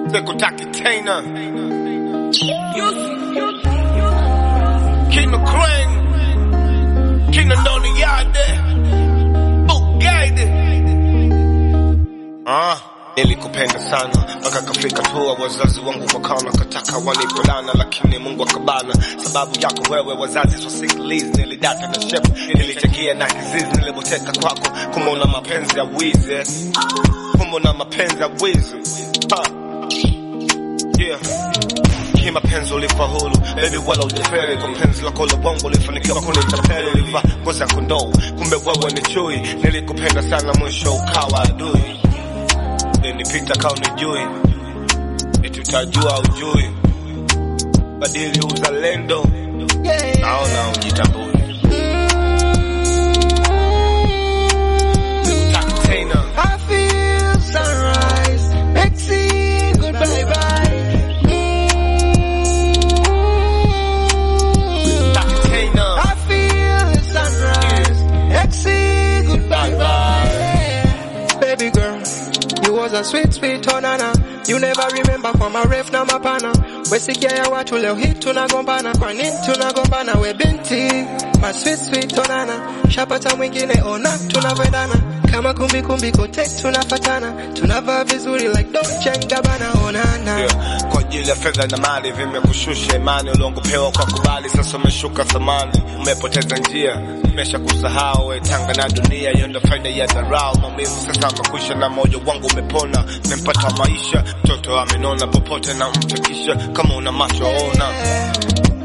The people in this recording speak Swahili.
Sikutaki tena. Kina Crane. Kina Ndoni Yade. Bugade. Ah, nilikupenda sana mpaka kafika tua wazazi wangu wakaona kataka wanipolana, lakini Mungu akabana. Sababu yako wewe wazazi wasikilize, nilidata na shepu, nilichangia na kizizi, nilipoteka kwako, kumona mapenzi ya wizi, kumona mapenzi ya wizi ha. Yeah. Kimapenzi ulifaulu baby, wala ujaferi kwa penzi lako la bongo, ulifanikiwa kunitapeli, ulivaa ngozi ya kondoo, kumbe wewe ni chui. Nilikupenda sana, mwisho ukawa adui. Nipita kao nijui, eti utajua ujui, badili uzalendo, naona ujitambui. Sikutaki tena. I feel sunrise, Maxine, goodbye bye. Sikutaki tena. I feel sunrise, Maxine, goodbye bye. Baby girl, you was a sweet sweet onana. You never remember kwa marefu na mapana. Wesikia ya watu leo hii tunagombana, kwa nini tunagombana? We binti, ma sweet sweet onana. Shapata mwingine ona tunavyoendana. Kama kumbi kumbi kote tunafatana. Tunavaa vizuri like Dolce and Gabbana onana. Yeah. Kwa ajili ya fedha na mali vimekushusha imani uliongopewa kwa kubali, sasa umeshuka thamani, umepoteza njia, umesha kusahau we tanga na dunia, hiyo ndo faida ya dharau. Maumivu sasa amekwisha na moyo wangu umepona, nimempata maisha, mtoto amenona, popote na mfikisha, kama una macho ona